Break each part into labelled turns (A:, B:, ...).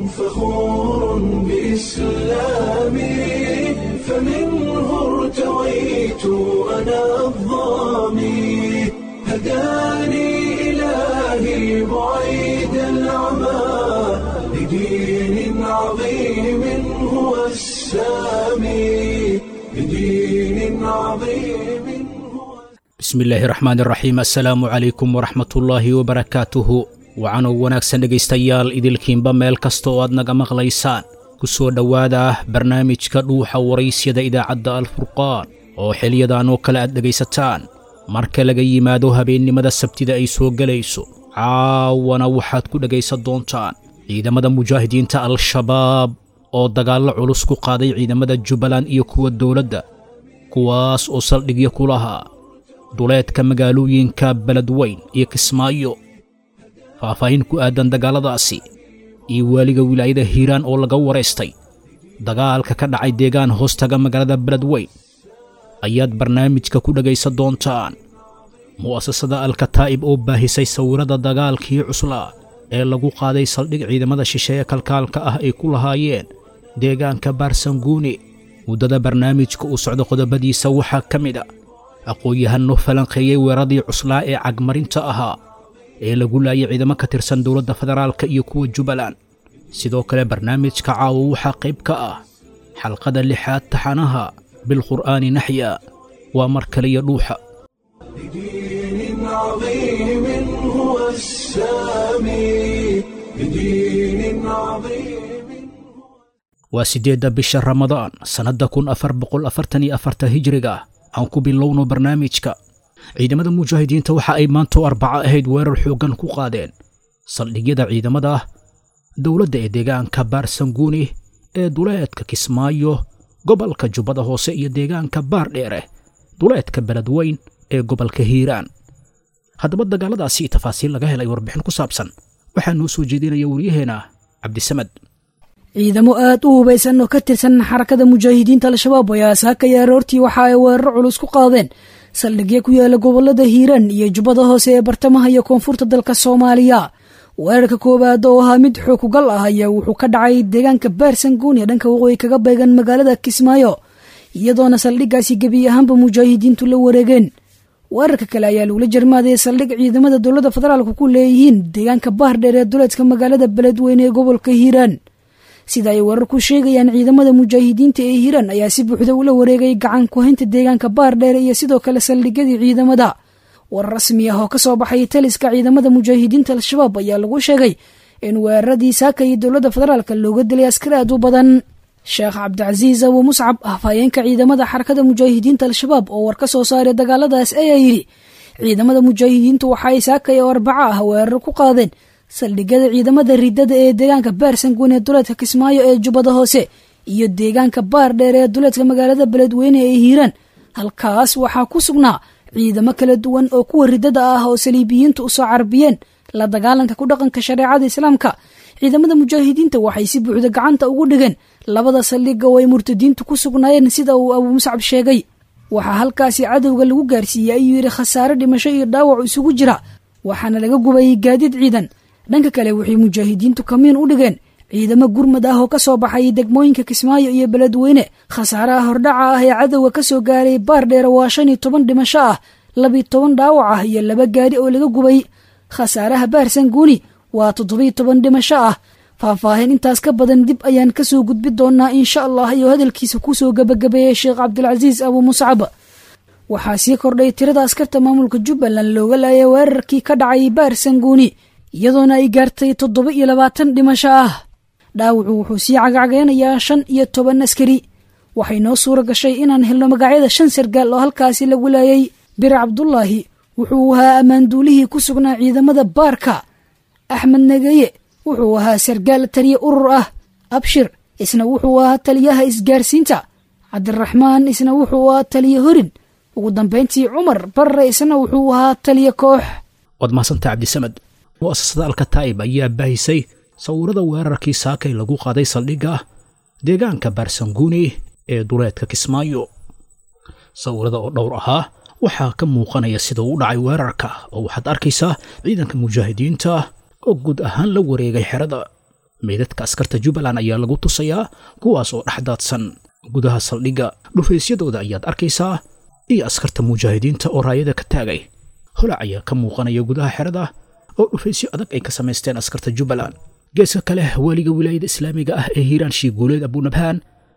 A: فخور بإسلامي فمنه ارتويت أنا الظامي هداني إلهي بعيد العمى لدين عظيم هو السامي لدين عظيم هو
B: bismillaahi raxmaan raxiim assalaamu calaykum waraxmatullaahi wabarakaatuhu waxaanoo wanaagsan dhegaystayaal idilkiinba meel kasta oo aad naga maqlaysaan ku soo dhowaada barnaamijka dhuuxa waraysyada idaacadda alfurqaan oo xiliyadan oo kale aad dhegaysataan marka laga yimaado habeennimada sabtida ay soo gelayso caawana waxaad ku dhegaysan doontaan ciidamada mujaahidiinta al-shabaab oo dagaallo culus ku qaaday ciidamada jubbaland iyo kuwa dowladda kuwaas oo saldhigyo ku lahaa duleedka magaalooyinka beledweyn iyo kismaayo faahfaahin ku aadan dagaalladaasi iyo waaliga wilaayada hiiraan oo laga waraystay dagaalka ka dhacay deegaan hoostaga magaalada beledweyn ayaad barnaamijka ku dhegaysan doontaan mu'asasada alkataa'ib oo baahisay sawirada dagaalkii cuslaa ee lagu qaaday saldhig ciidamada shisheeye kalkaalka ah ay ku lahaayeen deegaanka baarsanguuni muddada barnaamijka uu socdo qodobadiisa waxaa ka mid a aqoon-yahanno falanqeeyey weeraradii cuslaa ee cagmarinta ahaa ee lagu laayay ciidamo ka tirsan dowladda federaalka iyo kuwa jubbaland sidoo kale barnaamijka caawa waxaa qayb ka ah xalqada lixaad taxanaha bilqur'aani naxya waa mar kaliya dhuuxa
A: لدين عظيم هو السامي لدين عظيم
B: waa siddeedda bisha ramadaan sannadda kun afar boqol afartan iyo afarta hijriga aan ku bilowno barnaamijka ciidamada mujaahidiinta waxa ay maantoo arbaco ahayd weerar xooggan ku qaadeen saldhigyada ciidamada dowladda ee deegaanka baarsanguuni ee duleedka kismaayo gobolka jubbada hoose iyo deegaanka baardheere duleedka beledweyn ee gobolka hiiraan haddaba dagaalladaasi tafaasiil laga helay warbixin ku saabsan waxaa noo soo jeedinaya waryaheena cabdisamad
C: ciidamo aad u hubaysan oo ka tirsan xarakada mujaahidiinta al-shabaab ayaa saakaya aroortii waxa ay weeraro culus ku qaadeen saldhigyo ku yaala gobolada hiiraan iyo jubbada hoose ee bartamaha iyo koonfurta dalka soomaaliya weerarka koowaad oo ahaa mid xookugal ah ayaa wuxuu ka dhacay deegaanka baarsanguun ee dhanka waqooyi kaga beegan magaalada kismaayo iyadoona saldhiggaasi gebi ahaanba mujaahidiintu la wareegeen weerarka kale ayaa lagula jarmaaday saldhig ciidamada dowladda federaalka ku leeyihiin deegaanka baardheer ee duleedka magaalada beledweyne ee gobolka hiiraan sida ay warar ku sheegayaan ciidamada mujaahidiinta ee hiiraan ayaa si buuxda ula wareegay gacan ku-haynta deegaanka baardheer iyo sidoo kale saldhigyadii ciidamada war rasmi ah oo ka soo baxay taliska ciidamada mujaahidiinta al-shabaab ayaa lagu sheegay in weeraradii saaka iyo dowladda federaalka looga dilay askar aad u badan sheekh cabdicasiis abu muscab afhayeenka ciidamada xarakada mujaahidiinta al-shabaab oo war ka soo saaray dagaaladaas ayaa yidhi ciidamada mujaahidiintu waxa ay saakay oo arbaco ah weerar ku qaadeen saldhigyada ciidamada ridada ee deegaanka baarsanguun ee duleedka kismaayo ee jubbada hoose iyo deegaanka baardheer ee duleedka magaalada beledweyne ee hiiraan halkaas waxaa ku sugnaa ciidamo kala duwan oo kuwa ridada ah oo saliibiyiintu usoo carbiyeen la dagaalanka ku dhaqanka shareecada islaamka ciidamada mujaahidiinta waxay si buuxda gacanta ugu dhigeen labada saldhiga oo ay murtadiintu ku sugnaayeen sida uu abuu muscab sheegay waxaa halkaasi cadowga lagu gaarsiiyey ayuu yidhi khasaare dhimasho iyo dhaawac isugu jira waxaana laga gubayay gaadiid ciidan dhanka kale waxay mujaahidiintu kamiin u dhigeen ciidamo gurmad ah oo ka soo baxay degmooyinka kismaayo iyo beledweyne khasaaraha hordhaca ah ee cadowga ka soo gaaray baardheere waa shan iyo toban dhimasho ah labiyo toban dhaawac ah iyo laba gaari oo laga gubay khasaaraha baarsanguuni waa toddobiyo toban dhimasho ah faahfaahin intaas ka badan dib ayaan kasoo gudbi doonaa insha allah iyo hadalkiisa kusoo gebagabeeyey sheekh cabdilcasiis abuu muscab waxaa sii kordhay tirada askarta maamulka jubbaland looga laayay weerarkii ka dhacay baarsanguuni iyadoona ay gaartay toddoba iyo labaatan dhimasho ah dhaawacu wuxuu sii cagacageynayaa shan iyo toban askari waxay noo suura gashay inaan helno magacyada shan sargaal oo halkaasi lagu laayay bir cabdulaahi wuxuu ahaa ammaanduulihii ku sugnaa ciidamada baarka axmed nageye wuxuu ahaa sargaal taliye urur ah abshir isna wuxuu ahaa taliyaha isgaarsiinta cabdiraxmaan isna wuxuu ahaa taliye horin ugu dambayntii cumar barre isna wuxuu ahaa taliye koox
B: waad mahadsantaha cabdisamad mu'asasada alkataa'ib ayaa baahisay sawirada weerarkii saakay lagu qaaday saldhigga deegaanka baarsanguuni ee duleedka kismaayo sawirada oo dhowr ahaa waxaa ka muuqanaya sida uu dhacay weerarka oo waxaad arkaysaa ciidanka mujaahidiinta oo guud ahaan la wareegay xerada meydadka askarta jubbaland ayaa lagu tusayaa kuwaas oo dhex daadsan gudaha saldhigga dhufaysyadooda ayaad arkaysaa iyo askarta mujaahidiinta oo raayada ka taagay holac ayaa ka muuqanaya gudaha xerada oo dhufaysyo adag ay ka samaysteen askarta jubbaland geeska kale waaliga wilaayada islaamiga ah ee hiiraan shiiguuleed abunabhaan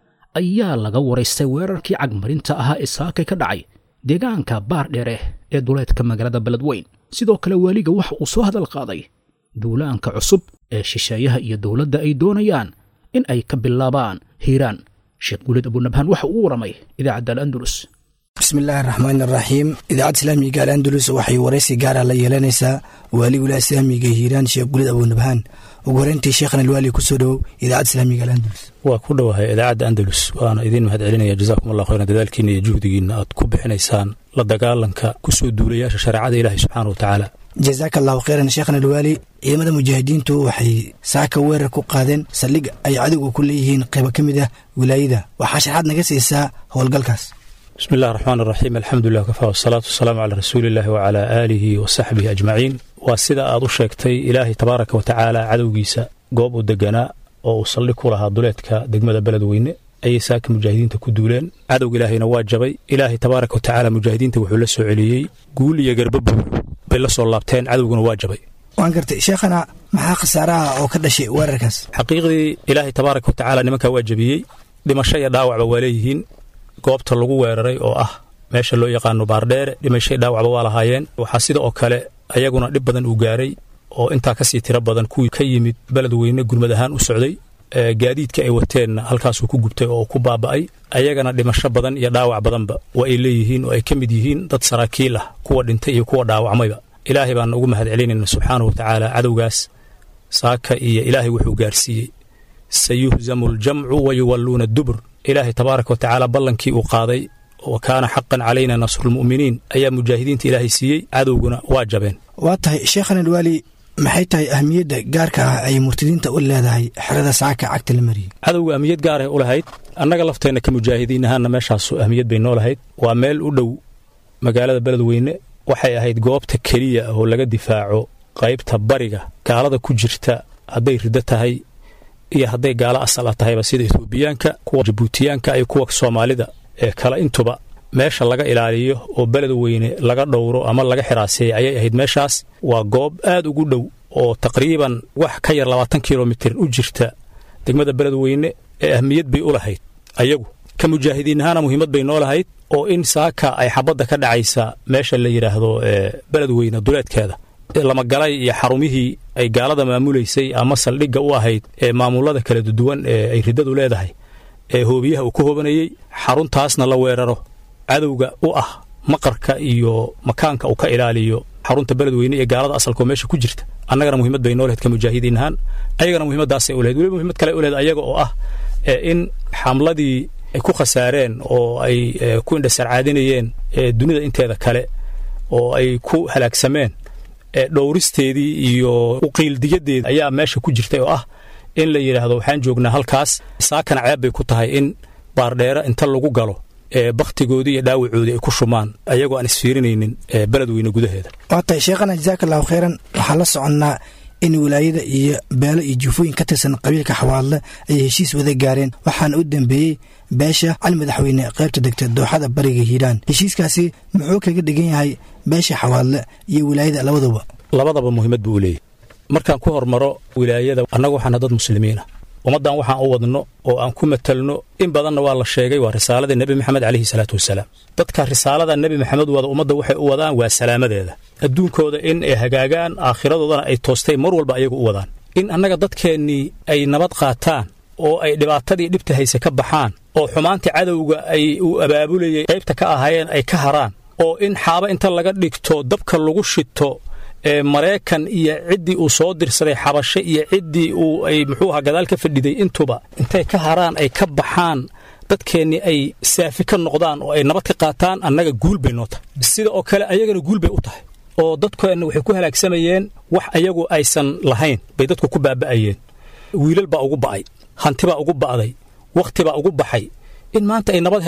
B: ayaa laga waraystay weerarkii cagmarinta ahaa ee saakay ka dhacay deegaanka baar dheere ee duleedka magaalada beledweyn sidoo kale waaliga waxa uu soo hadal qaaday duulaanka cusub ee shisheeyaha iyo dowladda ay doonayaan in ay ka bilaabaan hiiraan sheekh guuleed abunabhaan waxa uu waramay idaacadda al'andulus
D: bismillaahi raxmaan iraxiim idaacadda islaamiga al andalus waxay waraysi gaara la yeelanaysaa waali wilaaya islaamiga hiiraan sheekh gulid abunabhaan ugu horeyntii sheekhan alwaali kusoo dhowow idaacadda islaamiga alandalus
E: waa ku dhowahay idaacadda andalus waana idiin mahad celinaya jazaakum allah khayran dadaalkiina iyo juhdigiinna aad ku bixinaysaan la dagaalanka kusoo duulayaasha shareecada ilaahi subxaana wa tacaala
D: jazaaka allahu khayran sheekhan alwaali ciidamada mujaahidiintu waxay saaka weerar ku qaadeen saldhig ay cadowga ku leeyihiin qaybo ka mid ah wilaayada waxaa sharxaad naga siisaa howlgalkaas
E: bismi illahi raxmaan iraxiim alxamdulilah kafaa wasalaatu wasalaamu calaa rasuuliillahi wacalaa aalihi wa saxbihi ajmaciin waa sida aad u sheegtay ilaahay tabaaraka wa tacaala cadowgiisa goob u deganaa oo uu saldhig ku lahaa duleedka degmada beledweyne ayay saaka mujaahidiinta ku duuleen cadowga ilaahayna waa jabay ilaahay tabaaraka wa tacaala mujaahidiinta wuxuu la soo celiyey guul iyo garbabuur bay la soo laabteen cadowguna waa jabay
D: waan gartay sheekhana maxaa khasaaraha oo ka dhashay weerarkaas
E: xaqiiqdii ilaahay tabaaraka wa tacaala nimankaa waa jabiyey dhimasho iyo dhaawacba waa leeyihiin goobta lagu weeraray oo ah meesha loo yaqaano baardheere dhimashay dhaawacba waa lahaayeen waxaa sida oo kale ayaguna dhib badan uu gaaray oo intaa kasii tiro badan kuwii ka yimid beledweyne gurmad ahaan u socday gaadiidka ay wateenna halkaasuu ku gubtay oo ku baaba'ay ayagana dhimasho badan iyo dhaawac badanba waa ay leeyihiin oo ay ka mid yihiin dad saraakiil ah kuwa dhintay iyo kuwa dhaawacmayba ilaahay baana ugu mahad celinayna subxaanahu wa tacaala cadowgaas saaka iyo ilaahay wuxuu gaarsiiyey sayuhzamu aljamcu wa yuwalluuna dubur ilaahay tabaaraka wa tacaala ballankii uu qaaday wa kaana xaqan calayna nasrulmu'miniin ayaa mujaahidiinta ilaahay siiyey cadowguna waa jabeen
D: waa tahay sheekhan alwaali maxay tahay ahmiyadda gaarka ah ay murtadiinta u leedahay xerada saaka cagta la mariyey
E: cadowga ahmiyad gaaray u lahayd annaga lafteenna ka mujaahidiin ahaanna meeshaasu ahmiyad bay noo lahayd waa meel u dhow magaalada beledweyne waxay ahayd goobta keliya oo laga difaaco qaybta bariga gaalada ku jirta hadday riddo tahay iyo hadday gaalo asal a tahayba sida etoobiyaanka kuwa jabuutiyaanka iyo kuwa soomaalida ee kale intuba meesha laga ilaaliyo oo beledweyne laga dhowro ama laga xiraaseeyey ayay ahayd meeshaas waa goob aad ugu dhow oo taqriiban wax ka yar labaatan kilomitir u jirta degmada beledweyne ee ahmiyad bay u lahayd ayagu ka mujaahidiin ahaana muhiimad bay noo lahayd oo in saaka ay xabadda ka dhacaysa meesha la yidhaahdo beledweyne duleedkeeda lamagalay iyo xarumihii ay gaalada maamulaysay ama saldhigga u ahayd ee maamulada kala duwan ee ay riddadu leedahay ee hoobiyaha uu ku hoobanayey xaruntaasna la weeraro cadowga u ah maqarka iyo makaanka uu ka ilaaliyo xarunta beledweyne ee gaalada asalkoo meesha ku jirta annagana muhiimad bay noo lahayd ka mujaahidiin ahaan ayagana muhiimaddaasay u lahayd weliba muhimad kale u lahayd ayaga oo ah in xamladii ay ku khasaareen oo ay ku indhasarcaadinayeen dunida inteeda kale oo ay ku halaagsameen dhowristeedii iyo uqiildiyadeeda ayaa meesha ku jirtay oo ah in la yidhaahdo waxaan joognaa halkaas saakana ceeb bay ku tahay in baardheere inta lagu galo bakhtigoodii iyo dhaawacoodii ay ku shumaan ayagoo aan isfiirinaynin beledweyne gudaheeda
D: waa tahay sheekhana jazaaka allahu khayran waxaan la soconnaa in wilaayada iyo beelo iyo juufooyin ka tirsan qabiilka xawaadle ayay heshiis wada gaareen waxaana u dambeeyey beesha cali madaxweyne qaybta degta dooxada bariga hiiraan heshiiskaasi muxuu kaga dhigan yahay beesha xawaadle iyo wilaayada labaduba
E: labadaba muhiimad buu u leeyahy markaan ku hormaro wilaayada annagu waxaana dad muslimiin ah ummaddan waxaan u wadno oo aan ku matalno in badanna waa la sheegay waa risaaladii nebi maxamed calayhi salaatu wasalaam dadka risaalada nebi maxamed wada ummadda waxay u wadaan waa salaamadeeda adduunkooda in ay hagaagaan aakhiradoodana ay toostay mar walba ayagu u wadaan in annaga dadkeennii ay nabad qaataan oo ay dhibaatadii dhibta hayse ka baxaan oo xumaantii cadowga ay uu abaabulayay qaybta ka ahaayeen ay ka haraan oo in xaaba inta laga dhigto dabka lagu shito ee maraykan iyo ciddii uu soo dirsaday xabashe iyo ciddii uu ay muxuu ahaa gadaal ka fadhiday intuba intay ka haraan ay ka baxaan dadkeennii ay saafi ka noqdaan oo ay nabad ka qaataan annaga guul bay noo tahay sida oo kale ayagana guul bay u tahay oo dadkeenna waxay ku halaagsamayeen wax ayagu aysan lahayn bay dadku ku baaba'ayeen wiilal baa ugu ba'ay hanti baa ugu ba'day wakhti baa ugu baxay in maanta ay nabad helaan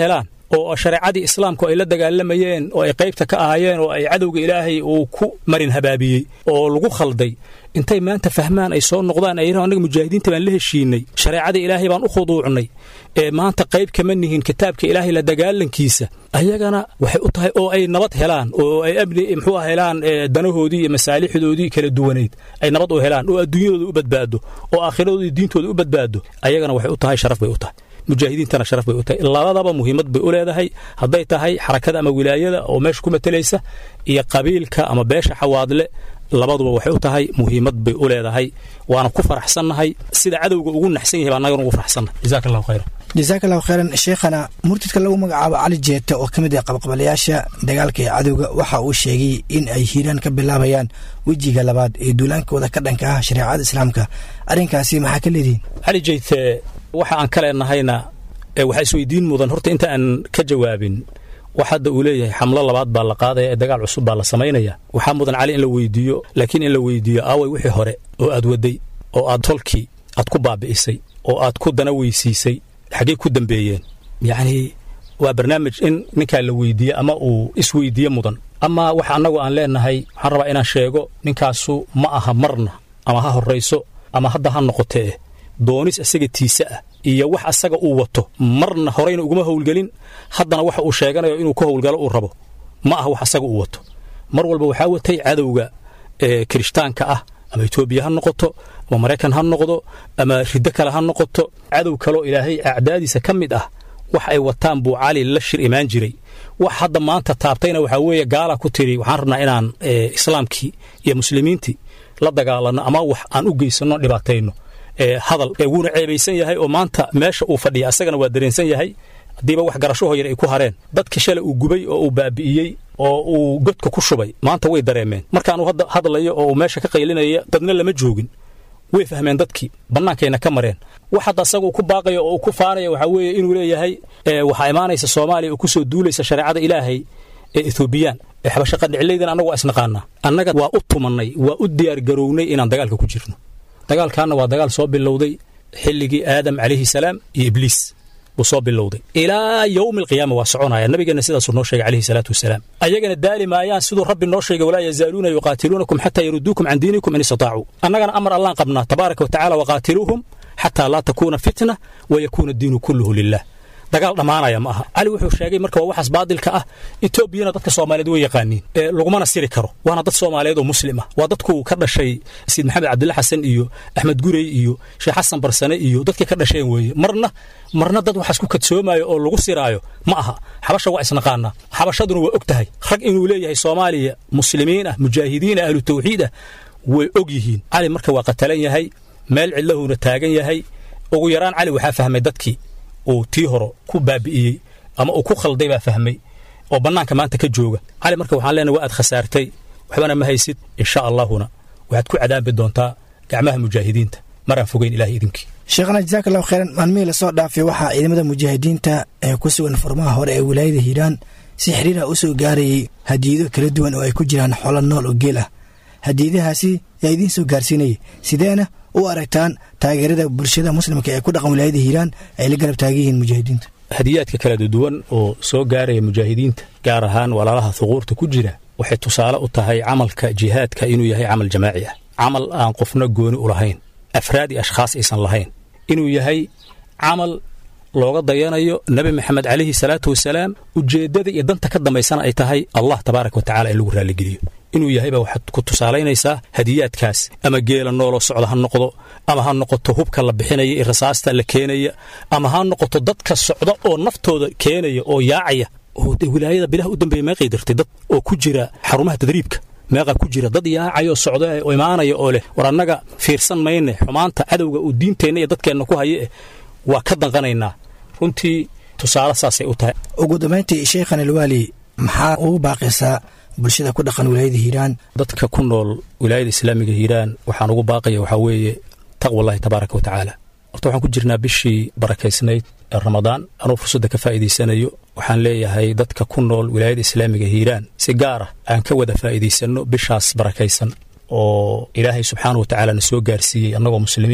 E: oo shareecadii islaamku ay la dagaalamayeen oo ay qaybta ka ahaayeen oo ay cadowga ilaahay uu ku marin habaabiyey oo lagu khalday intay maanta fahmaan ay soo noqdaan ay annaga mujaahidiinta baan la heshiinay shareecada ilaahay baan u khuduucnay ee maanta qayb kama nihin kitaabka ilaahay la dagaalankiisa ayagana waxay u tahay oo ay nabad helaan oo ay abni muxuu helaan danahoodii iyo masaalixdoodii kala duwanayd ay nabad u helaan oo adduunyadooda u badbaado oo aakhiradooda iyo diintooda u badbaado ayagana waxay u tahay sharaf bay u tahay mujaahidiintana sharaf bay u tahay labadaba muhiimad bay u leedahay hadday tahay xarakada ama wilaayada oo meesha ku matelaysa iyo qabiilka ama beesha xawaadle labaduba waxay u tahay muhiimad bay u leedahay waana ku faraxsannahay sida cadowga ugu naxsan yahay baa annagana ugu faraxsannahay jazaaka allahu khayran
D: jasaaka allahu khayran sheekhana murtidka lagu magacaabo cali jeete oo ka mid ah qabqabalayaasha dagaalka ee cadowga waxa uu sheegay in ay hiiraan ka bilaabayaan wejiga labaad ee duulaankooda ka dhanka ah shareecada islaamka arrinkaasi maxaa ka leedihin
E: cali jeyte waxa aan ka leenahayna waxaa isweydiin mudan horta inta aan ka jawaabin wax hadda uu leeyahay xamlo labaad baa la qaadaya ee dagaal cusub baa la samaynaya waxaa mudan cali in la weydiiyo laakiin in la weydiiyo aaway wixii hore oo aad waday oo aad tolkii aad ku baabi'isay oo aad ku dana weysiisay xaggey ku dambeeyeen yacnii waa barnaamij in ninkaa la weydiiye ama uu isweydiiye mudan ama waxa annagu aan leenahay waxaan rabaa inaan sheego ninkaasu ma aha marna ama ha horrayso ama hadda ha noqotee doonis isaga tiise ah iyo wax asaga uu wato marna horeyna uguma howlgelin haddana waxa uu sheeganayo inuu ku howlgalo uu rabo ma aha wax asaga uu wato mar walba waxaa watay cadowga ee kirishtaanka ah ama etoobiya ha noqoto ama maraykan ha noqdo ama riddo kale ha noqoto cadow kaloo ilaahay acdaadiisa ka mid ah wax ay wataan buu cali la shir imaan jiray wax hadda maanta taabtayna waxaa weeye gaala ku tiri waxaan rabnaa inaan islaamkii iyo muslimiintii la dagaalanno ama wax aan u geysanno dhibaatayno hadal wuuna ceebaysan yahay oo maanta meesha uu fadhiya asagana waa dareensan yahay haddiiba wax garasho hoyar ay ku hareen dadka shalay uu gubay oo uu baabi'iyey oo uu godka ku shubay maanta way dareemeen markaanuu hadda hadlayo oo uu meesha ka qaylinaya dadna lama joogin way fahmeen dadkii bannaankayna ka mareen wax hadda asaga uu ku baaqayo oo uu ku faanaya waxaa weeye inuu leeyahay waxaa imaanaysa soomaaliya oo ku soo duulaysa shareecada ilaahay ee etoobiyaan ee xabasho qadhicilaydan annagu waa isnaqaanaa annaga waa u tumannay waa u diyaargarownay inaan dagaalka ku jirno dagaalkaanna waa dagaal soo bilowday xilligii aadam calayhi salaam iyo ibliis buu soo bilowday ilaa yowmi alqiyaama waa soconaya nabigeenna sidaasuu noo sheegay calayhi salaatu wasalaam ayagana daali maayaan siduu rabbi noo sheegay walaa yazaaluuna yuqaatiluunakum xataa yaruduukum can diinikum in istataacu annagana amar allaan qabnaa tabaaraka wa tacala waqaatiluuhum xataa laa takuuna fitna wa yakuuna diinu kulluhu lilah dagaal dhammaanaya ma aha cali wuxuu sheegay marka waa waxaas baadilka ah etoobiyana dadka soomaaliyeed way yaqaaniin lagumana siri karo waana dad soomaaliyeed oo muslim ah waa dadku ka dhashay sayid maxamed cabdilla xasan iyo axmed gurey iyo sheekh xasan barsane iyo dadkii ka dhasheen weeye marna marna dad waxaas ku kadsoomayo oo lagu siraayo ma aha xabasha waa isnaqaanaa xabashaduna waa og tahay rag inuu leeyahay soomaaliya muslimiin ah mujaahidiin ah ahlu tawxiid ah way og yihiin cali marka waa qatalan yahay meel cidlahuuna taagan yahay ugu yaraan cali waxaa fahmay dadkii uu tii horo ku baabi'iyey ama uu ku khalday baa fahmay oo bannaanka maanta ka jooga cali marka waxaan leenahay waa aad khasaartay waxbana ma haysid insha allahuna waxaad ku cadaabi doontaa gacmaha mujaahidiinta maraan fogeyn ilahay idinkii
D: sheekhana jasaak allahu khayran maalmihii lasoo dhaafay waxaa ciidamada mujaahidiinta ee ku sugan furmaha hore ee wilaayada hiiraan si xiriirah u soo gaarayay hadiyado kala duwan oo ay ku jiraan xoolo nool oo geel ah hadiyadahaasi yaa idiin soo gaarsiinayay sideena u aragtaan taageerada bulshada muslimka ee ku dhaqan wilaayada hiiraan ay la garab taagan yihiin mujaahidiinta
E: hadiyaadka kala duwan oo soo gaaraya mujaahidiinta gaar ahaan walaalaha huquurta ku jira waxay tusaale u tahay camalka jihaadka inuu yahay camal jamaaci ah camal aan qofna gooni u lahayn afraad iyo ashkhaas aysan lahayn inuu yahay camal looga dayanayo nebi maxamed calayhi salaatu wasalaam ujeeddada iyo danta ka dambaysana ay tahay allah tabaaraka wa tacala in lagu raalligeliyo inuu yahayba waxaad ku tusaalaynaysaa hadiyaadkaas ama geela nooloo socda ha noqdo ama ha noqoto hubka la bixinaya iyo rasaasta la keenaya ama ha noqoto dadka socda oo naftooda keenaya oo yaacaya oo de wilaayada bilaha u dambeeya meeqay dirtay dad oo ku jira xarumaha tadriibka meeqa ku jira dad yaacayoo socda oo imaanaya oo leh war annaga fiirsan mayne xumaanta cadowga uu diinteenna iyo dadkeenna ku haya eh waa ka danqanaynaa runtii tusaale saasay u tahay
D: ugu dambayntii sheekhan alwaali maxaa ugu baaqaysaa bulshada ku dhaqan wilaayada hiiraan
E: dadka ku nool wilaayada islaamiga hiiraan waxaan ugu baaqaya waxaa weeye taqwallahi tabaaraka wa tacaala horta waxaan ku jirnaa bishii barakaysnayd ee ramadaan anuu fursadda ka faa'iidaysanayo waxaan leeyahay dadka ku nool wilaayada islaamiga hiiraan si gaar ah aan ka wada faa'iidaysanno bishaas barakaysan oo ilaahay subxaana wa tacaala na soo gaarsiiyey annagoo muslimiin ah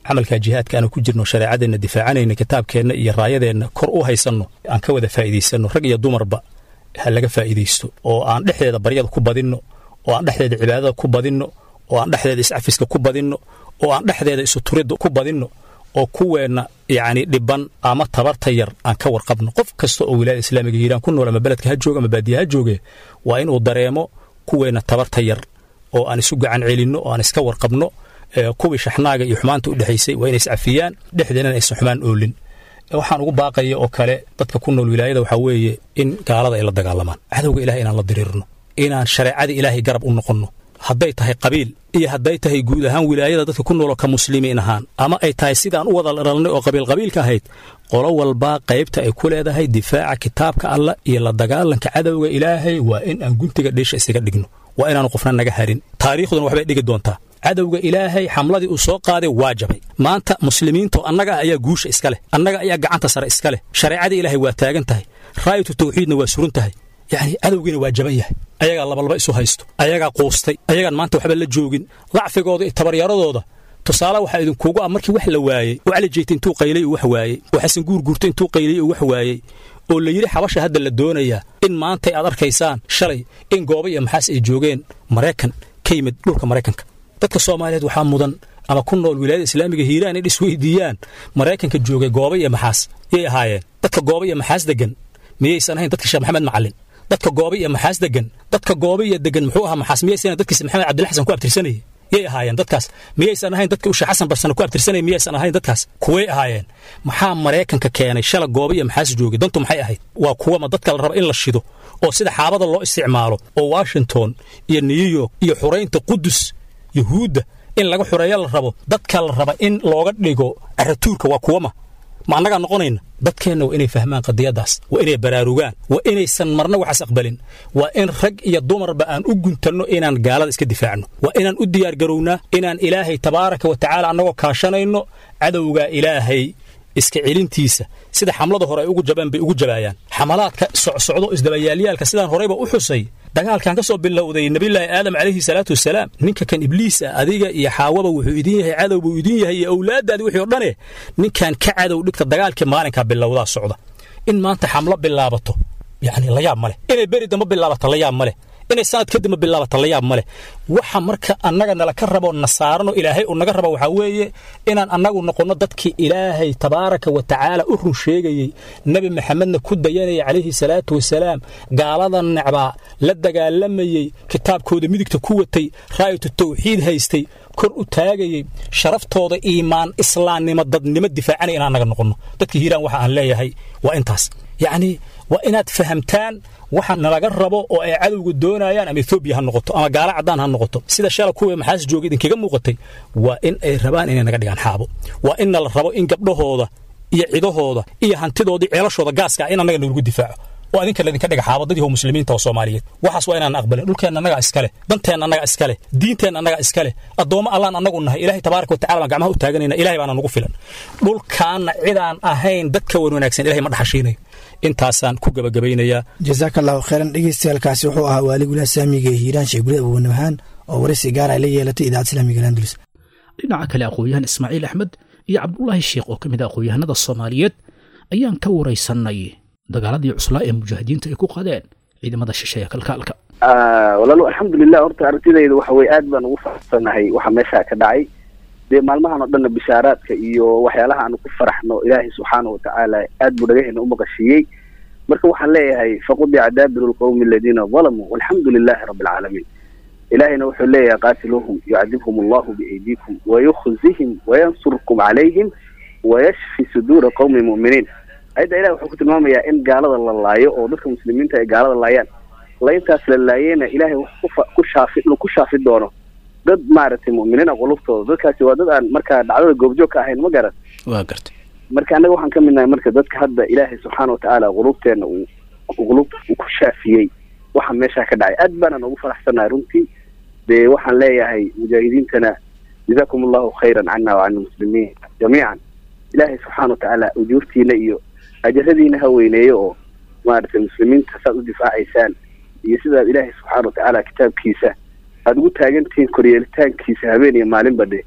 E: camalkaa jihaadka aanu ku jirno shareecadeenna difaacanayna kitaabkeenna iyo raayadeenna kor u haysanno aan ka wada faa'iidaysanno rag iyo dumarba ha laga faa'iidaysto oo aan dhexdeeda baryada ku badinno oo aan dhexdeeda cibaadada ku badinno oo aan dhexdeeda iscafiska ku badinno oo aan dhexdeeda isuturidda ku badinno oo kuweenna yacni dhiban ama tabarta yar aan ka warqabno qof kasta oo wilaayada islaamiga hiiraan ku nool ama beledka ha jooga ama baadiya ha jooge waa inuu dareemo kuweenna tabarta yar oo aan isu gacan celinno oo aan iska warqabno kuwii shaxnaaga iyo xumaanta u dhexaysay waa inay iscafiyaan dhexdeennana aysan xumaan oolin waxaan ugu baaqaya oo kale dadka ku nool wilaayada waxaa weeye in gaalada ay la dagaalamaan cadowga ilahay inaan la diriirno inaan shareecada ilaahay garab u noqonno hadday tahay qabiil iyo hadday tahay guud ahaan wilaayada dadka ku nooloo ka muslimiin ahaan ama ay tahay sidaan u wada dhalnay oo qabiilqabiilka ahayd qolo walbaa qaybta ay ku leedahay difaaca kitaabka allah iyo la dagaalanka cadowga ilaahay waa in aan guntiga dheesha isaga dhigno waa inaanu qofna naga harin taariikhduna waxbay dhigi doontaa cadowga ilaahay xamladii uu soo qaaday waa jabay maanta muslimiinto annaga ayaa guusha iska leh annaga ayaa gacanta sare iska leh shareecadii ilaahay waa taagan tahay raayatu tawxiidna waa suran tahay yacni cadowgiina waa jaban yahay ayagaa labalaba isu haysto ayagaa quustay ayagaan maanta waxba la joogin dacfigooda iyo tabaryaradooda tusaale waxaa idinkuugu ah markii wax la waayey oo cali jeyta intuu qaylay uu wax waayey oo xasan guurguurta intuu qaylay uu wax waayey oo la yidhi xabasha hadda la doonayaa in maantay aad arkaysaan shalay in gooba iyo maxaas ay joogeen maraykan ka yimid dhulka maraykanka dadka soomaaliyeed waxaa mudan ama ku nool wilaayada islaamiga hiiraan in isweydiiyaan maraykanka joogay gooba iyo maxaas yay ahaayeen dadka gooba iyo maxaas degan miyaysan ahayn dadka sheekh maxamed macalin dadka gooba iyo maxaas degan dadka gooba iyo degan muxuu ahaa maxaas miyaysan dadkiisa maxamed cabdilla xasan ku abtirsanayay yay ahaayeen dadkaas miyaysan ahayn dadka usha xasan barsane ku abtirsanaya miyaysan ahayn dadkaas kuway ahaayeen maxaa maraykanka keenay shala gooba iyo maxaas joogay dantu maxay ahayd waa kuwama dadka la raba in la shido oo sida xaabada loo isticmaalo oo washington iyo new york iyo xuraynta qudus yuhuudda in laga xureeyo la rabo dadka la raba in looga dhigo caratuurka waa kuwama ma annagaa noqonayna dadkeenna waa inay fahmaan qadiyaddaas waa inay baraarugaan waa inaysan marna waxaas aqbalin waa in rag iyo dumarba aan u guntanno inaan gaalada iska difaacno waa inaan u diyaargarownaa inaan ilaahay tabaaraka wa tacaala annagoo kaashanayno cadowga ilaahay iska celintiisa sida xamlada hore ay ugu jabaan bay ugu jabaayaan xamalaadka socsocdo isdabayaalyaalka sidaan horeyba u xusay dagaalkan ka soo bilowday nebillaahi aadam calayhi salaatu wasalaam ninka kan ibliis ah adiga iyo xaawaba wuxuu idin yahay cadow buu idin yahay iyo owlaaddaadi wixii o dhane ninkan ka cadow dhigta dagaalkii maalinkaa bilowdaa socda in maanta xamlo bilaabato yacni layaab ma leh inay beri damba bilaabato layaab ma leh inay sanad kadibma bilaabata layaab ma leh waxa marka annaga nala ka rabo na saarano ilaahay uu naga rabo waxaa weeye inaan annagu noqonno dadkii ilaahay tabaaraka wa tacaala u run sheegayey nebi maxamedna ku dayanaya calayhi salaatu wasalaam gaalada necbaa la dagaalamayey kitaabkooda midigta ku watay raayatu tawxiid haystay kor u taagayey sharaftooda iimaan islaamnimo dadnimo difaacanaya inaan naga noqonno dadka hiiraan waxa aan leeyahay waa intaas yacnii waa inaad fahamtaan waxa nalaga rabo oo ay cadowga doonayaan ama etoobiya ha noqoto ama gaala caddaan ha noqoto sida shala kuwii maxaas jooga idinkaga muuqatay waa in ay rabaan inay naga dhigaan xaabo waa in nala rabo in gabdhahooda iyo cidahooda iyo hantidoodii ceelashooda gaaska in annaga nalagu difaaco oo adinka laydinka dhiga xaabadadii muslimiinta oo soomaaliyeed waxaas waa inaan aqbalin dhulkeenna annagaa iskale danteenna annagaa iskale diinteenna annagaa iskale addoommo allaan annagu nahay ilaahay tabaaraka watacala baan gacmaha u taaganayna ilahay baana nagu filan dhulkaanna cidaan ahayn dadka wan wanaagsan ilahay ma dhaxashiinayo intaasaan ku gabagabaynayaa
D: jasaaka allahu khayran dhegeystayaalkaasi wuxuu ahaa waaligulaha saamiga ee hiiraan sheekh gulid abuwanahaan oo waraysi gaara ay la yeelatay idaacad islaamiga landulus
B: dhinaca kale aqoon-yahan ismaaciil axmed iyo cabdulaahi sheekh oo ka mid a aqoon-yahanada soomaaliyeed ayaan ka waraysannay dagaaladii cuslaa ee mujaahidiinta ay ku qadeen ciidamada shisheeya kalkaalka
F: walaalo alxamdulilah horta aragtidayda waxa weye aad baan ugu faraxsanahay waxa meeshaa ka dhacay dee maalmahan oo dhanna bishaaraadka iyo waxyaalaha aanu ku faraxno ilaahay subxaana watacaala aad buu dhagaheena u maqashiiyey marka waxaan leeyahay faqudica daabiru lqawmi aladiina dalamuu walxamdu lilahi rabbi alcaalamiin ilaahayna wuxuu leeyahay qaatiluuhum yucadibhum allahu biaydiikum wayukhzihim wayansurkum calayhim wayashfi suduura qawmi mu'miniin ayadda ilahi wuxuu ku tilmaamayaa in gaalada la laayo oo dadka muslimiinta ay gaalada laayaan layntaas la laayena ilahay wuxuu ku shaafi inuu ku shaafi doono dad maaragtay mu'miniina qulubtooda dadkaasi waa dad aan markaa dhacdada goobjoog ka ahayn ma garan
B: waa gartay
F: marka annaga waxaan ka midnahay marka dadka hadda ilaahay subxaana watacaala qulubteenna uu qulubta uu ku shaafiyey waxa meeshaa ka dhacay aad baanaan ugu faraxsanahay runtii dee waxaan leeyahay mujaahidiintana jazakum allahu khayran cana wa can almuslimiin jamiican ilaahay subxaana watacaala ujuurtiina iyo ajaradiina ha weyneeyo oo maaragtay muslimiinta saad u difaacaysaan iyo sidaad ilaahay subxaana watacaala kitaabkiisa aada ugu taagantihiin koryeelitaankiisa habeen iyo maalinba dhe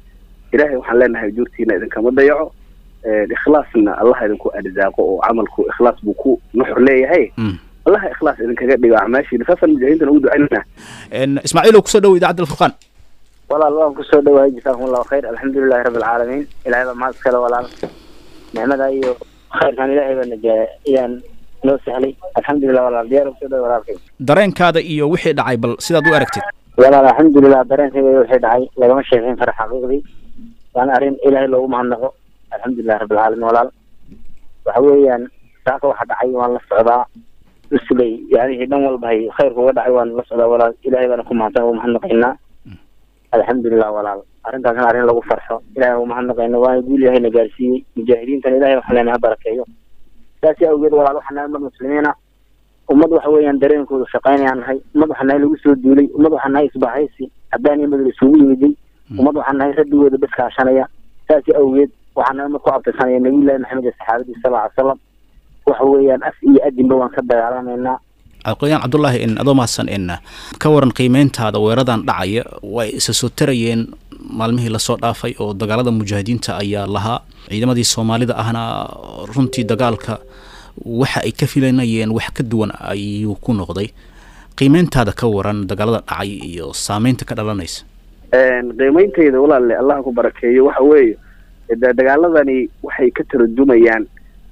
F: ilaahay waxaan leenahay ujuurtiina idinkama dayaco ikhlaasna allah idinku arsaaqo oo camalku ikhlaas buu ku nuxur leeyahay allaha ikhlaas idinkaga dhigo acmaashiina saasaan mujaahidiintana ugu ducaynaa
B: ismaaciilow kusoo dhow idaacadda alfurqaan
G: walaal waan kusoo dhawahay jasaakum allahu khayr alxamdulilahi rabbi alcaalamiin ilahay baa mahad iskale walaal nicmada iyo khayrkan ilahay baa najaa ayaan noo sahlay alxamdulilah walaal diyaar kusoo dhawa walaalkay
B: dareenkaada iyo wixii dhacay bal sidaad u aragtid
G: walaal alxamdulilah dareenkayga wixii dhacay lagama sheekeyn karo xaqiiqdii waana arrin ilaahay loogu mahadnaqo alxamdulilah rabbi alcaalamiin walaal waxa weeyaan saaka waxa dhacay waan la socdaa usley yanihii dhan walba hay khayrka uga dhacay waan la socdaa walaal ilahay baana ku mahadsan ugu mahadnaqaynaa alxamdulilah walaal arrintaasna arrin lagu farxo ilahay ugu mahadnaqayna waana guul yahayna gaarsiiyey mujaahidiintana ilahay waxaan leenahay ha barakeeyo saasi awgeed walaal waxaan nahay ummad muslimiina ummad waxa weeyaan dareenkooda shaqaynayaan nahay ummad waxaan nahay lagu soo duulay ummad waxaan nahay isbahaysi haddaan iyo madal isugu yimiday ummad waxaan nahay radigooda bas kaashanaya saasi awgeed waxaan nahay ummad ku abtirsanaya nabiyullahi maxamed iyo saxaabadiisa sal ly salam waxa weeyaan af iyo adinba waan ka dagaalamaynaa
B: aqoyaan cabdullaahi in adoo mahadsan in ka waran qiimeyntaada weeradan dhacaya way isa soo tarayeen maalmihii lasoo dhaafay oo dagaalada mujaahidiinta ayaa lahaa ciidamadii soomaalida ahna runtii dagaalka waxa ay ka filanayeen wax ka duwan ayuu ku noqday qiimeyntaada ka waran dagaalada dhacay iyo saameynta ka dhalanaysa
F: qiimeyntayda walaalle allah ku barakeeyo waxa weeye dagaaladani waxay ka tarajumayaan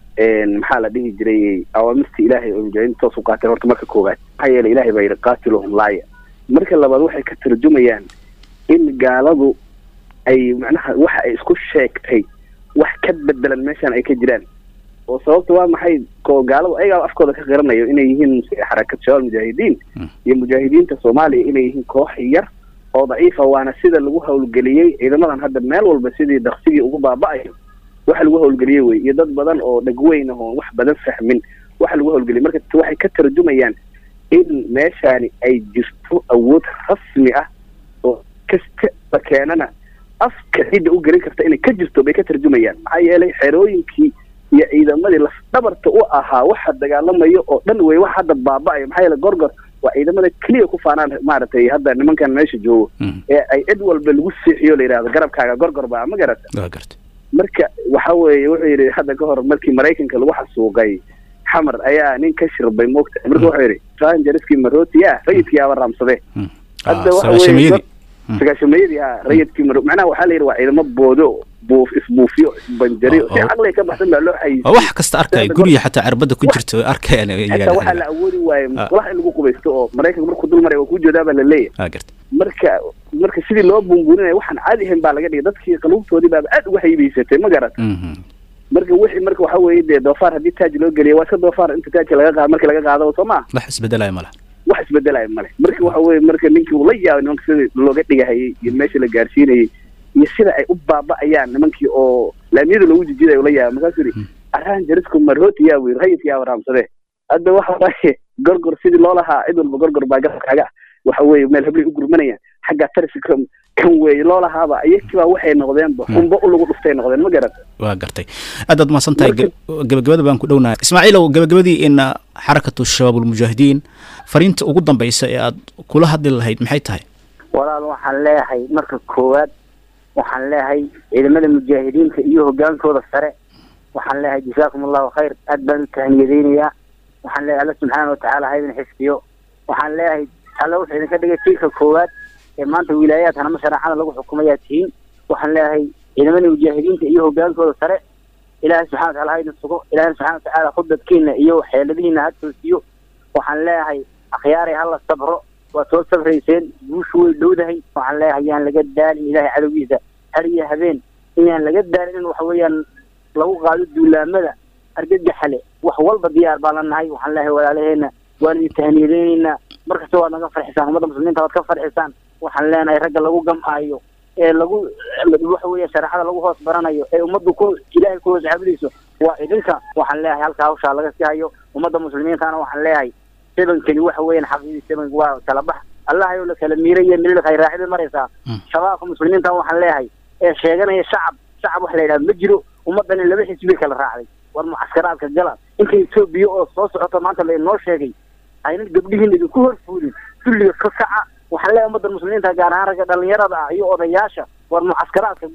F: maxaa la dhihi jiray awaamirta ilaahay oo mujaahidiinta toos u qaateen horta marka koowaad maxaa yeelay ilahay baa yidhi qaatiluhum laaya marka labaad waxay ka tarjumayaan in gaaladu ay macnaha waxa ay isku sheegtay wax ka bedelan meeshan ay ka jiraan oo sababta waa maxay ko gaaladu ayagaa afkooda ka qiranayo inay yihiin xarakad shabaab mujaahidiin iyo mujaahidiinta soomaaliya inay yihiin koox yar oo daciifa waana sida lagu hawlgeliyey ciidamadan hadda meel walba sidii daksigii ugu baaba'ayo waxa lagu hawlgeliyey wey iyo dad badan oo dhegweyn ah oon wax badan fahmin waxa lagu hawlgeliyey marka waxay ka tarjumayaan in meeshaani ay jirto awood rasmi ah oo kasta la keenana afka cidda u gelin karta inay ka jirto bay ka tarjumayaan maxaa yeelay xerooyinkii iyo ciidamadii lafdhabarta u ahaa waxa dagaalamayo oo dhan wey wax hadda baaba'ayo maxaa yeelay gorgor waa ciidamada keliya ku faanaan maaragtay hadda nimankan meesha joogo ee ay cid walba lagu seexiyo la yidhahdo garabkaaga gorgor baa ma garata
B: waa garta
F: marka waxa weeye wuxuu yidhi hadda ka hor markii maraykanka lagu xasuuqay xamar ayaa nin ka shirbay moogta marka wuxuu yidhi rangerskii maroti ah rayidkii aba raamsade hadda waxa weye sagaashameeyadii ha rayidkii maro macnaha waxaa la yidhi waa ciidamo boodo buuf isbuufiyo isbanjariyo si caqliga ka baxsan baa loo xayisiy
B: wax kasta arkaya guriga xataa cirbada ku jirta way arkayaan
F: xataa waxaa la awoodi waaye musqulaha in lagu qubaysto oo maraykanka markuu dul maray waa kuu joodaa baa la leeyahay
B: waa garta
F: marka marka sidii loo buunbuuninaya waxaan caadi ahayn baa laga dhigay dadkii qaluubtoodii baaba aad uga haybaysatay ma garat marka wixii marka waxa weeye dee doofaar haddii taaj loo geliya waa iska doofaar inta taajka laga qaado marka laga qaado soo maa
B: wax isbedelaya ma laha
F: wax isbedelaya male marka waxa weye marka ninkii uu la yaabay nimanka sidii looga dhigahayay iyo meesha la gaarsiinayay iyo sida ay u baaba'ayaan nimankii oo laamiyada loogu jijiday ula yaabay markaasuu yidhi araan jarisku marhooti yaa wiir rayidka yaa waraamsade hadda waxa waaye gorgor sidii loo lahaa cid walba gorgor baa garabkaaga waxa weeye meel hablay u gurmanayaan xagga tarsi kan kan weeye loo lahaaba iyakibaa waxay noqdeenba xumbo u lagu dhuftay noqdeen ma garata
B: waa gartay aadaad mahadsan tahay gabagabada baan ku dhownahay ismaaciilow gabagabadii in xarakatu shabaab ulmujaahidiin fariinta ugu dambaysa ee aad kula hadli lahayd maxay tahay
G: walaal waxaan leeyahay marka koowaad waxaan leeyahay ciidamada mujaahidiinta iyo hogaankooda sare waxaan leeyahay jasaakum allahu khayr aad baan u tahaniyadeynayaa waxaan leeyahay alla subxaana watacaala ha idin xifdiyo waxaan leeyahay alla wuxuu idinka dhigay jiilka koowaad ee maanta wilaayaad hanama shareecada lagu xukumayaa tihiin waxaan leeyahay ciidamada mujaahidiinta iyo hogaankooda sare ilaahay subxana watacala ha idin sugo ilaahay subxana watacaala khudbadkiina iyo xeeladihiina ha toosiyo waxaan leeyahay akhyaaray hala sabro waa soo sabrayseen guushu way dhowdahay waxaan leeyahay yaan laga daalin ilaahay cadowgiisa har iyo habeen inaan laga daalin in waxa weeyaan lagu qaado duulaamada argagaxale wax walba diyaar baan la nahay waxaan leeyahay walaalaheena waan idin tahaniyadeyneynaa markasta waad naga farxisaan ummadda muslimiinta waad ka farxisaan waxaan leenahay ragga lagu gam'aayo ee lagu waxa weeye shareecada lagu hoos baranayo ee ummaddu ku ilaahay ku hoos caabudayso waa idinka waxaan leeyahay halkaa hawshaa laga sii hayo ummadda muslimiintana waxaan leeyahay sebankani waxa weeyaan xaqiiqii sebanka waa kala bax allah ayuu la kala miiraya mililka ay raacidin maraysaa shabaabka muslimiinta waxaan leeyahay ee sheeganaya shacab shacab wax la yidhaha ma jiro ummaddani laba xisbi kala raacday war mucaskaraadka gala inta etoobiya oo soo socota maanta lainoo sheegay aynan gabdhihiina idinku horfuulin dulliga ka kaca waxaan leeyahay ummadda muslimiinta gaar ahaan ragga dhalinyarada ah iyo odayaasha war mucaskaraadka gala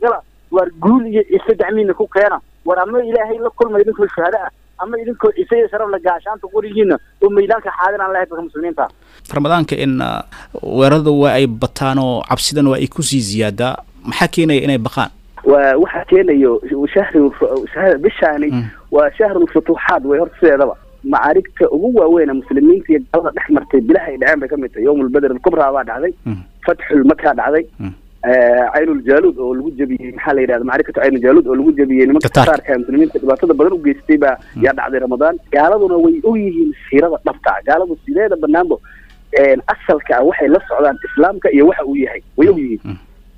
G: war guul iyo ciise gacmihiina ku keena war ama ilaahay la kulma idinkoo shuhado ah ama idinkoo ciise iyo sharaf la gaashaanta qorigiina oo maydaanka xaadiraan lahay dadka muslimiinta
B: ramadaanka in uh, weerarada waa ay bataan oo cabsidana waa ay kusii ziyaadaa maxaa keenaya inay baqaan
F: waa waxaa keenayo shahri shahr- bishaani waa shahrulfutuuxaad way horta sideedaba macaarigta ugu waaweyn ee muslimiinta iyo gaalada dhex martay bilaha ay dhaceen bay ka mid tahay yowmulbeder alkubraa baa dhacday fatxulmakaa dhacday caynuljaluud oo lagu jebiyey maxaa la yidhahda macrikatu caynuljaluud oo lagu jebiyey nimanka
B: Tataarka.
F: tasaarka ee muslimiinta dhibaatada badan u geystay baa yaa dhacday ramadaan gaaladuna way og yihiin siirada dhabta ah gaaladu sideeda banaanbo asalka ah waxay la socdaan islaamka iyo waxa uu yahay way og yihiin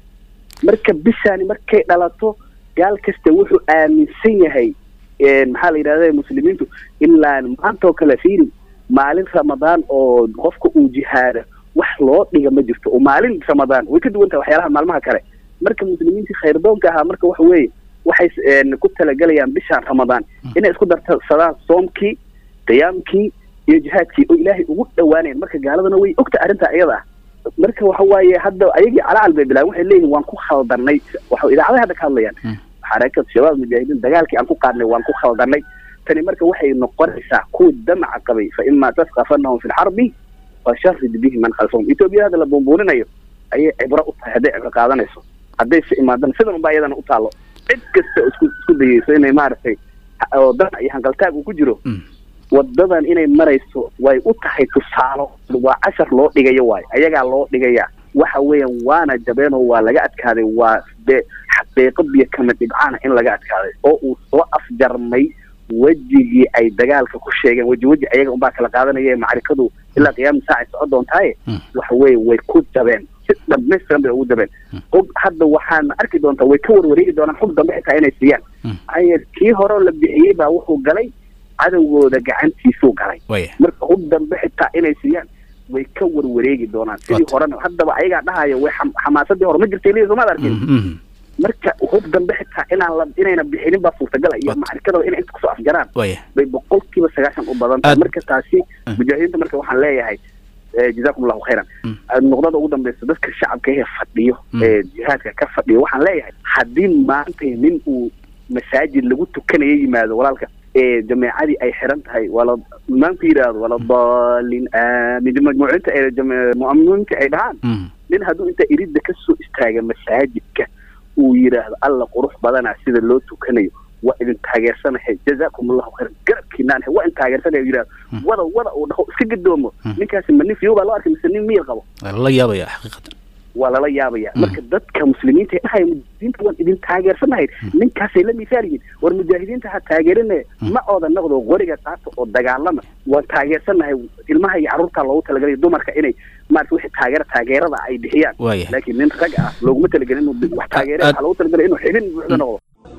F: marka bishaani markay dhalato gaal kasta wuxuu aaminsan yahay maxaa la yidhahda muslimiintu ilaa maantoo kale fiiri maalin ramadaan oo qofka uu jihaada wax loo dhiga ma jirto oo maalin ramadaan way ka duwan tahay waxyaalaha maalmaha kale marka muslimiintii khayrdoonka ahaa marka waxa weeye waxay een, ku talagalayaan bishaan ramadaan inay isku darsadaan soomkii qiyaamkii iyo jihaadkii oo ilaahay ugu dhawaanayan marka gaaladana way ogta arrinta iyada ah marka waxa waaye hadda ayagii calacal bay bilaabeen waxay leeyihin waan ku khaldanay waxa idaacadaha hadda ka hadlayaan xarakat shabaab mujaahidiin dagaalkii aan ku qaadnay waan ku khaldanay tani marka waxay noqonaysaa kuwa damaca qabay fa imaa tasqafanahum fi lxarbi fasharid bihi man khalfahum etoobiya hadda la buunbuuninayo ayay cibro u tahay hadday cibro qaadanayso hadday se imaadana sidan unbaa iyadana u taalo cid kasta oo isku isku dayeyso inay maaragtay ha- oo damac iyo hanqaltaag uu ku jiro wadadan inay marayso way u tahay tusaalo waa cashar loo dhigayo waayo ayagaa loo dhigaya waxa weeyaan waana jabeen oo waa laga adkaaday waa de xaqiiqo biyo kama dhibcaana in laga adkaaday oo uu soo afjarmay wejigii ay dagaalka ku sheegeen weji weji ayaga unbaa kala qaadanaya macrikadu ilaa qiyaama saacay socon doontaaye waxa weeye way ku jabeen si dhamaystiran bay ugu jabeen og hadda waxaana arki doontaa way ka warwareegi doonaan xug dambe xitaa inay siiyaan maxaa yeele kii hore la bixiyey baa wuxuu galay cadowgooda gacantiisuu galay
B: waya
F: marka hub dambe xitaa inay siiyaan way ka warwareegi doonaan sidii
B: Waata.
F: horena haddaba ayagaa dhahaya way xam- xamaasadii hore ma jirtay liya somaad arkin
B: Mhm.
F: marka hub dambe xitaa inaan la inayna bixinin baa suurtagala iyo
B: Waata.
F: macrikadooda inay inta kusoo afjaraan
B: waya
F: bay boqolkiiba sagaashan u badan tahay
B: Aad-
F: marka taasi
B: Mm.
F: mujaahidiinta marka waxaan leeyahay eh, jazaakum allahu khayran
B: Mm.
F: nuqdada ugu dambeysa dadka shacabka ee fadhiyo
B: Mm.
F: ee jihaadka ka fadhiyo waxaan leeyahay haddii maanta nin uu masaajid lagu tukanayo yimaado walaalka ee jameecadii ay xiran tahay wala imaamku yidhaahdo wala daalin aamin majmuucinta ee jame- mu'miniinta ay dhahaan
B: Mhm.
F: nin hadduu inta iridda ka soo istaaga masaajidka uu yidhaahdo alla qurux badanaa sida loo tukanayo waa idin taageersanahay jazaakum allahu khayran garabkiinaan waa idin taageersanaya yidhahdo wada wada uu dhaho iska gadoomo ninkaasi ma nin fiyo baa loo arkay mise nin miyir qabo
B: waa lala yaabaya xaqiiqatan
F: waa lala yaabaya marka dadka muslimiinta ee dhahaya mujaahidiinta waan idin taageersanahay ninkaasay la misaal yihiin war mujaahidiinta ha taageerine ma ooda noqdo qoriga qaata oo dagaalama waan taageersanahay ilmaha iyo carruurta loogu talagalay dumarka inay maarata wixii taageera taageerada ay bixiyaan
B: Waayahay.
F: laakiin nin rag ah looguma talagelin inuu wax taageere
B: Aad-
F: waxaa loogu talagalay inuu xibin buuxda noqdo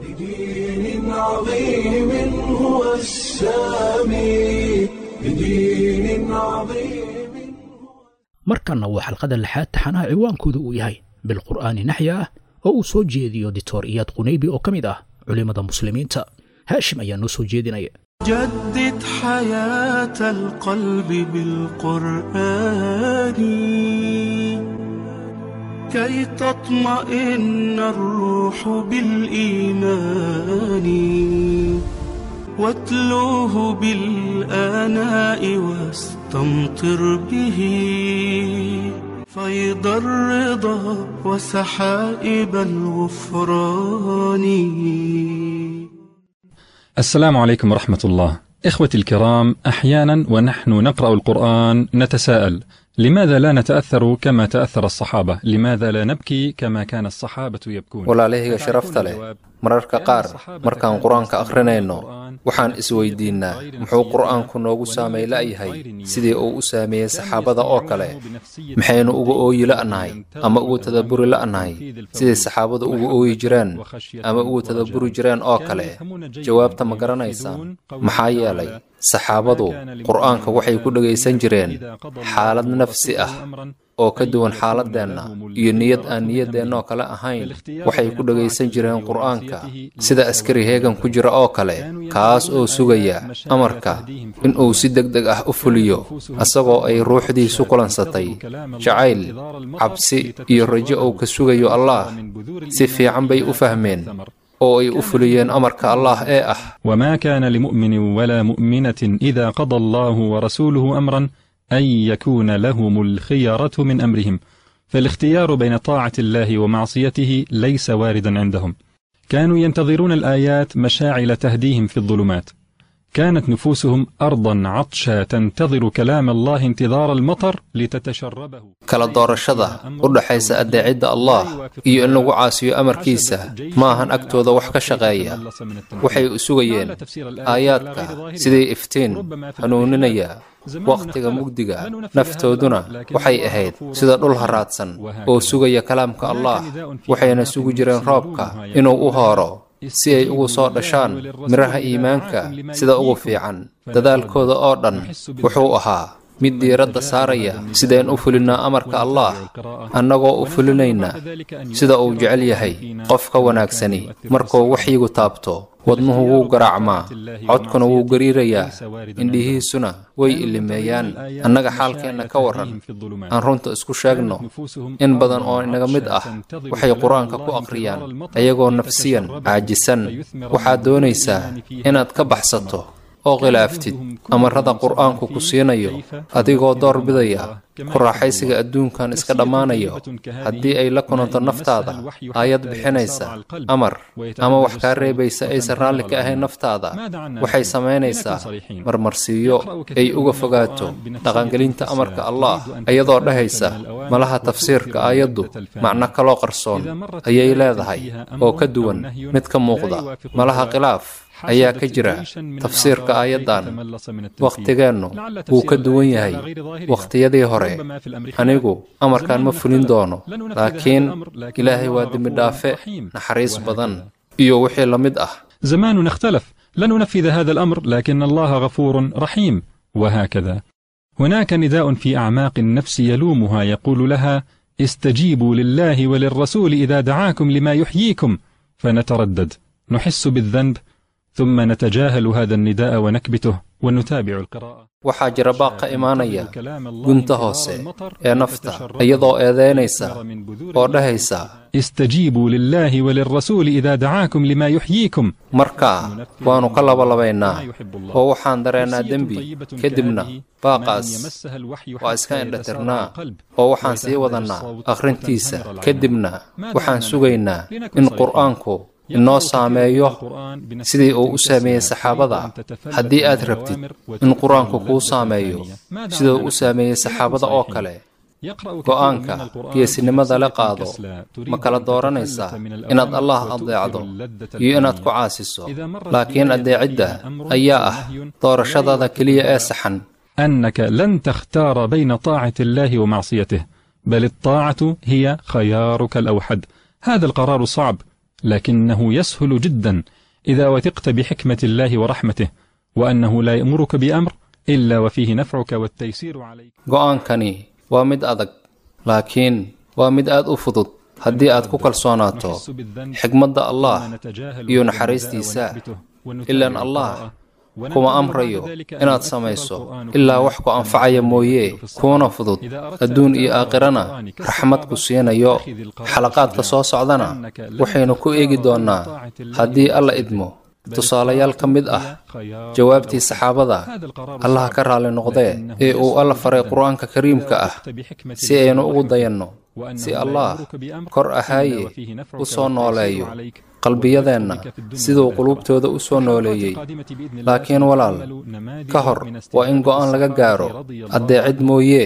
A: بدين عظيم هو السامي بدين عظيم
B: markanna waa xalqada lixaad taxanaha ciwaankooda uu yahay bilqur'aani naxya ah oo uu soo jeediyo dictor iyaad qunaybi oo ka mid ah culimmada muslimiinta haashim ayaa noo soo jeedinaya
H: جدد حياة القلب بالقرآن كي تطمئن الروح بالإيمان واتلوه بالآناء واستمطر به فيض الرضا وسحائب الغفران
I: السلام عليكم ورحمة الله. إخوتي الكرام، أحيانا ونحن نقرأ القرآن نتساءل: لماذا لا نتأثر كما تأثر الصحابة؟ لماذا لا نبكي كما كان الصحابة يبكون؟
J: walaalahayga sharafta leh mararka qaar markaan qur-aanka akhrinayno waxaan isweydiinnaa muxuu qur'aanku noogu saamay la'yahay sidii uu u saameeyey saxaabada oo kale maxaynu uga ooyi la'nahay ama ugu tadabburi la'nahay sidii saxaabadu ugu ooyi jireen ama ugu tadabburi jireen oo kale jawaabta ma garanaysaan maxaa yeelay saxaabadu qur'aanka waxay ku dhegaysan jireen xaalad nafsi ah oo ka duwan xaaladeenna iyo niyad aan niyadeennoo kale ahayn waxay ku dhegaysan jireen qur'aanka sida askari heegan ku jira oo kale kaas oo sugaya amarka inuu si deg deg ah u fuliyo asagoo ay ruuxdiisu kulansatay jacayl cabsi iyo rajo uu ka sugayo allah si fiican bay u fahmeen oo ay u fuliyeen amarka allah ee ah
I: وما كان لمؤمن ولا مؤمنة إذا قضى الله ورسوله أمرا أن يكون لهم الخيرة من أمرهم فالاختيار بين طاعة الله ومعصيته ليس واردا عندهم كانوا ينتظرون الآيات مشاعل تهديهم في الظلمات كانت نفوسهم أرضا عطشا تنتظر كلام الله انتظار المطر لتتشربه
J: kala doorashada u dhaxaysa addeecidda allah iyo in lagu caasiyo amarkiisa ma ahan agtooda wax ka shaqeeya waxay u sugayeen aayaadka sidii iftiin hanuuninaya wakhtiga mugdiga naftooduna waxay ahayd sida dhul haraadsan oo sugaya kalaamka allah waxayna sugi jireen roobka inuu u hooro si ay ugu soo dhashaan midhaha iimaanka sida ugu fiican dadaalkooda oo dhan wuxuu ahaa mid diiradda saaraya sideen u fulinnaa amarka allah annagoo u fulinayna sida uu jecel yahay qofka wanaagsani markuu waxyigu taabto wadnuhu wuu garaacmaa codkuna wuu gariirayaa indhihiisuna way ilimeeyaan annaga xaalkeenna ka warran aan runta isku sheegno in badan oo inaga mid ah waxay qur-aanka ku aqriyaan ayagoo nafsiyan caajisan waxaad doonaysaa inaad ka baxsato oo khilaaftid amarada qur'aanku ku siinayo adigoo door bidaya ku raaxaysiga adduunkan iska dhammaanayo haddii ay la kulanto naftaada aayad bixinaysa amar ama wax kaa reebaysa aysan raalli ka ahayn naftaada waxay samaynaysaa marmarsiiyo ay uga fogaato dhaqangelinta amarka allah iyadoo dhahaysa malaha tafsiirka aayaddu macno kaloo qarsoon ayay leedahay oo ka duwan mid ka muuqda malaha khilaaf ayaa ka jira tafsiirka aayaddan wakhtigeennu wuu ka duwan yahay wakhtiyadii hore anigu amarkan ma fulin doono laakiin ilaahay waa dembidhaafe naxariis badan iyo wixii la mid ah
I: زماننا اختلف لن ننفذ هذا الأمر لكن الله غفور رحيم وهكذا هناك نداء في أعماق النفس يلومها يقول لها استجيبوا لله وللرسول إذا دعاكم لما يحييكم فنتردد نحس بالذنب ثم نتجاهل هذا النداء ونكبته ونتابع القراءة
J: waxaa jira baaq ka imaanaya gunta hoose ee nafta iyadoo eedaynaysa oo dhahaysa
I: استجيبوا لله وللرسول إذا دعاكم لما يحييكم
J: markaa waannu ka labalabaynaa oo waxaan dareennaa dembi kadibna baaqaas waa iska indhatirnaa oo waxaan sii wadannaa akhrintiisa kadibna waxaan sugaynaa in qur'aanku inoo saameeyo sidii uu u saameeyey saxaabada haddii aad rabtid in qur-aanku kuu saameeyo siduu u saameeyey saxaabada oo kale go'aanka geesinimada la qaado ma kala dooranaysaa inaad allah adeecdo iyo inaad ku caasiso laakiin adeecidda ayaa ah doorashadaada keliya ee saxan
I: أنك لن تختار بين طاعة الله ومعصيته بل الطاعة هي خيارك الأوحد هذا القرار صعب لكنه يسهل جدا إذا وثقت بحكمة الله ورحمته وأنه لا يأمرك بأمر إلا وفيه نفعك والتيسير عليك
J: go'aankani waa mid adag laakiin waa mid aad u fudud haddii aad ku kalsoonaato xigmadda allah iyo naxariistiisa ilaan allah kuma amrayo inaad samayso ilaa wax ku anfacaya mooye kuuna fudud adduun iyo aakhirana raxmad ku siinayo xalaqaadka soo socdana waxaynu ku eegi doonnaa haddii alla idmo tusaalayaal ka mid ah jawaabtii saxaabada allaha ka raalli noqdee ee uu alla faray qur-aanka kariimka ah si aynu ugu dayanno si allah kor ahaaye u soo nooleeyo qalbiyadeenna siduu qulubtooda u soo nooleeyey laakiin walaal ka hor waa in go'aan laga gaaro addeecid mooyee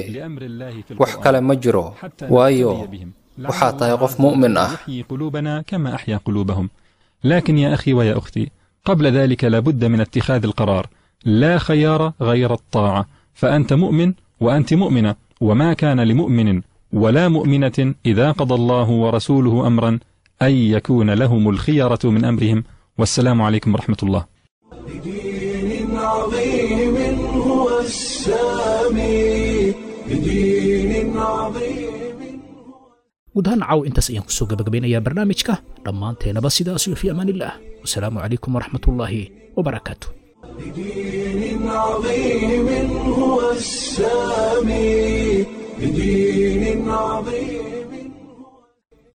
J: wax kale ma jiro waayo waxaa tahay qof mu'min ah
I: يحيي قلوبنا كما أحيا قلوبهم لكن يا أخي ويا أختي قبل ذلك لابد من اتخاذ القرار لا خيار غير الطاعة فأنت مؤمن وأنت مؤمنة وما كان لمؤمن ولا مؤمنة إذا قضى الله ورسوله أمرا أن يكون لهم الخيرة من أمرهم والسلام عليكم ورحمة الله
A: بدين عظيم هو السامي بدين عظيم
B: guud ahaan caaw intaas ayaan kusoo gabagabeynayaa barnaamijka dhammaanteenaba sidaas iyo fi amaan illah wasalaamu calaykum waraxmatullaahi wabarakaatu
A: بدين عظيم هو السامي بدين عظيم